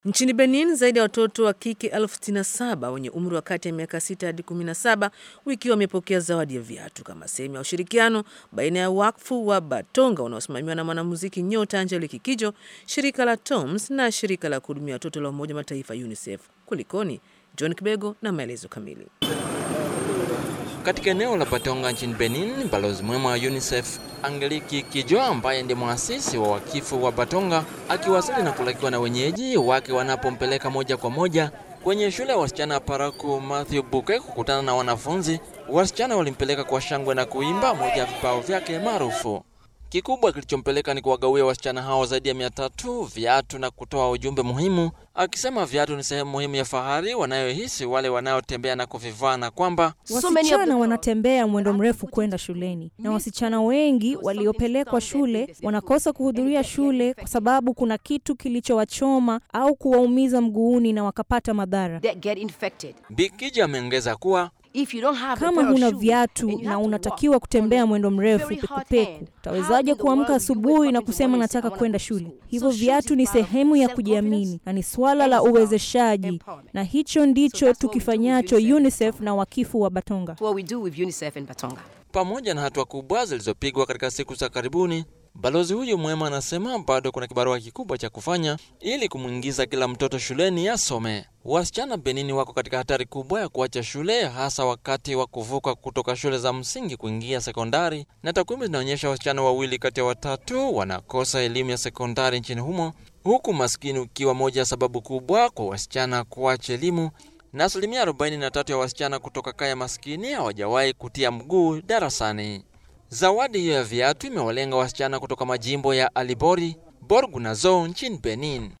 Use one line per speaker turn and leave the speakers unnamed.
Nchini Benin, zaidi ya watoto wa kike elfu sitini na saba wenye umri wa kati ya miaka 6 hadi 17 wiki wamepokea zawadi ya viatu kama sehemu ya ushirikiano baina ya wakfu wa Batonga unaosimamiwa na mwanamuziki nyota Angelique Kidjo, shirika la TOMS na shirika la kuhudumia watoto la Umoja Mataifa UNICEF. Kulikoni? John Kibego na maelezo kamili.
Katika eneo la Batonga nchini Benin, balozi mwema wa UNICEF Angelique Kidjo ambaye ndiye mwasisi wa wakifu wa Batonga akiwasili na kulakiwa na wenyeji wake wanapompeleka moja kwa moja kwenye shule ya wasichana ya Paraku Matthew Buke kukutana na wanafunzi. Wasichana walimpeleka kwa shangwe na kuimba moja ya vipao vyake maarufu. Kikubwa kilichompeleka ni kuwagawia wasichana hao zaidi ya mia tatu viatu na kutoa ujumbe muhimu, akisema viatu ni sehemu muhimu ya fahari wanayohisi wale wanaotembea na kuvivaa, na kwamba
wasichana wanatembea mwendo mrefu kwenda shuleni, na wasichana wengi waliopelekwa shule wanakosa kuhudhuria shule kwa sababu kuna kitu kilichowachoma au kuwaumiza mguuni na wakapata madhara.
Bikija ameongeza kuwa
kama huna viatu na unatakiwa kutembea mwendo mrefu pekupeku, utawezaje kuamka asubuhi na kusema nataka kwenda shule? Hivyo viatu ni sehemu ya kujiamini na ni swala la uwezeshaji, na hicho ndicho tukifanyacho UNICEF na wakifu wa Batonga.
Pamoja na hatua kubwa zilizopigwa katika siku za karibuni, balozi huyu mwema anasema bado kuna kibarua kikubwa cha kufanya ili kumwingiza kila mtoto shuleni asome. Wasichana Benini wako katika hatari kubwa ya kuacha shule, hasa wakati wa kuvuka kutoka shule za msingi kuingia sekondari, na takwimu zinaonyesha wasichana wawili kati ya watatu wanakosa elimu ya sekondari nchini humo, huku maskini ukiwa moja ya sababu kubwa kwa wasichana kuacha elimu na asilimia 43 ya wasichana kutoka kaya maskini hawajawahi kutia mguu darasani. Zawadi hiyo ya viatu imewalenga wasichana kutoka majimbo ya Alibori, Borgu na Zou nchini Benin.